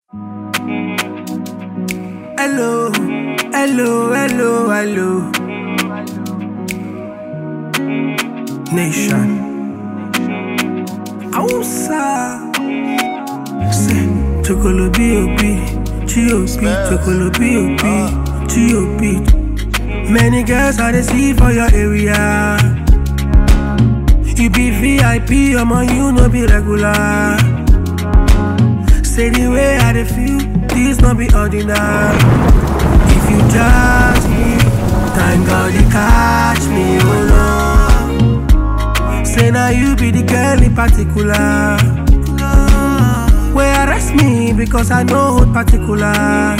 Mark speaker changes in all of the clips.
Speaker 1: Hello, hello, hello, hello. Nation. Ousa. Say, Chocolo B.O.B. G.O.B. Chocolo B.O.B. G.O.B. Many girls I dey see for your area. You be VIP, I'm on you, no be regular. Say the way I dey feel, this no be ordinary. If you judge me, thank God you catch me, oh no. Say now you be the girl in particular. Where arrest me because I know hold particulars.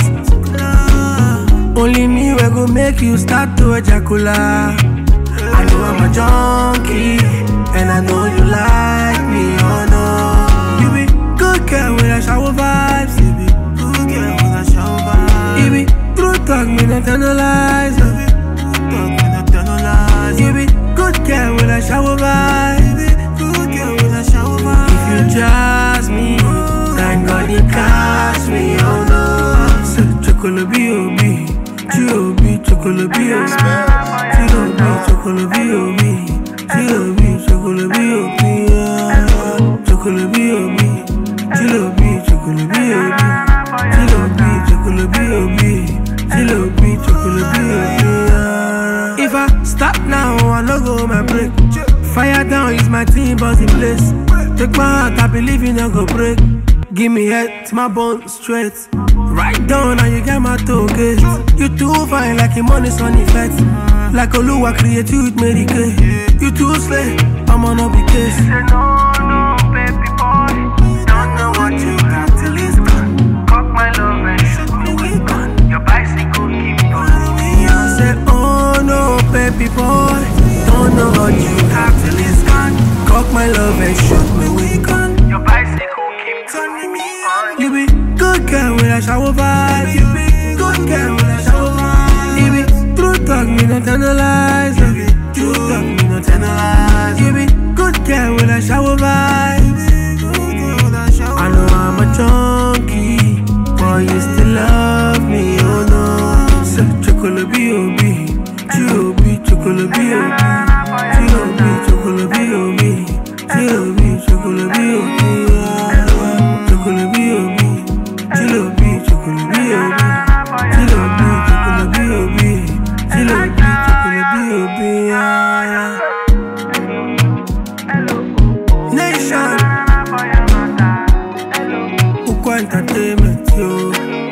Speaker 1: Only me we go make you start to ejaculate. I know I'm a junkie, and I know you like me, oh no. You be good girl with a shower vibes, you be good girl with a shower vibes. You be true talk, me not tell no lies, you be true talk, me not tell no lies. You be good girl with a shower vibes, you be good girl with a shower vibes. If you jazz me, thank God you catch me, oh no. So chocolate B.O.B. G.O.B. chocolate B.O.B. G.O.B. chocolate B.O.B. G.O.B. chocolate B.O.B. yeah. Chocolate B.O.B. G.O.B. chocolate B.O.B. G.O.B. chocolate B.O.B. G.O.B. chocolate B.O.B. yeah. If I stop now, I no go my break. Fire down is my team, boss in place. Take my heart, I believe you no go break. Give me head to my bone straight. Right down and you get my token. You too fine like a money sun effect. Like Oluwa create you with Mary Kay. You too slay, I'm on a big case.
Speaker 2: Say no, no, baby boy. Don't know what you got till it's gone. Cock my love and shoot me with gun. Your bicycle keep pulling me on.
Speaker 1: I said, oh no, baby boy. Don't know what you have till it's gone. Cock my love and shoot me with gun.
Speaker 2: Your bicycle keep turning me on.
Speaker 1: You be good girl with a shower vibe. You be good girl with a shower vibe. You be true talk, me not tell no lies. You be true talk, me not tell no lies. You be good girl with a shower vibe. I know I'm a junkie, but you still love me, oh no. So chocolate B.O.B. G.O.B. chocolate B.O.B. G.O.B. chocolate B.O.B. G.O.B. chocolate B.O.B. yeah. Chocolate B.O.B. G.O.B. chocolate B.O.B. G.O.B. chocolate B.O.B. G.O.B. chocolate B.O.B. yeah. Nation, Uko Entertainment, yo.